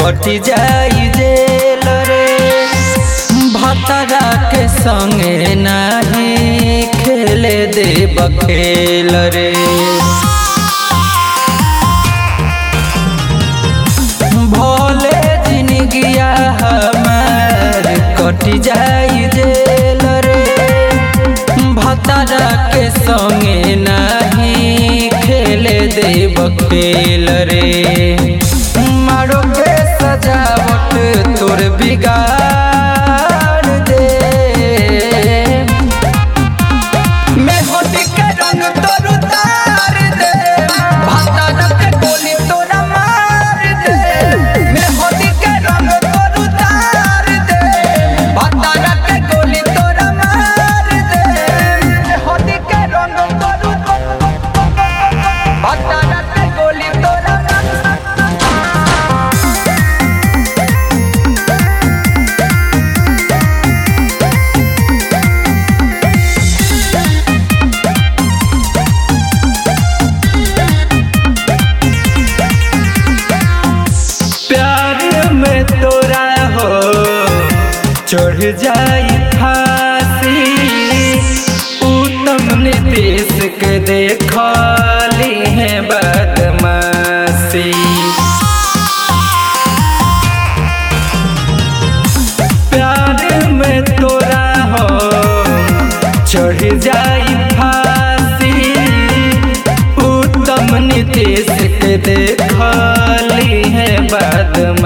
कटी जाई जेल रे भतरा के संगे नाही खेले देब खेल रे भोले जिनगिया हमार कटी जाई जेल रे भतरा के संगे नाही खेले देब खेल रे मारो के सजावट तोर बिगाड़ दे मैं होली के रंग तोर उतार दे भतरा के गोली तोरा मार दे मैं होली के रंग तोर उतार दे भतरा के गोली तोरा मार दे मैं होली के रंग तोर भतरा के गोली तोरा प्यार में तोरा हो चढ़ जाई फांसी उत्तम नीतीश के देखली है बदमाशी प्यार में तोरा हो चढ़ जाई फांसी उत्तम नीतीश के देखली है बदमाशी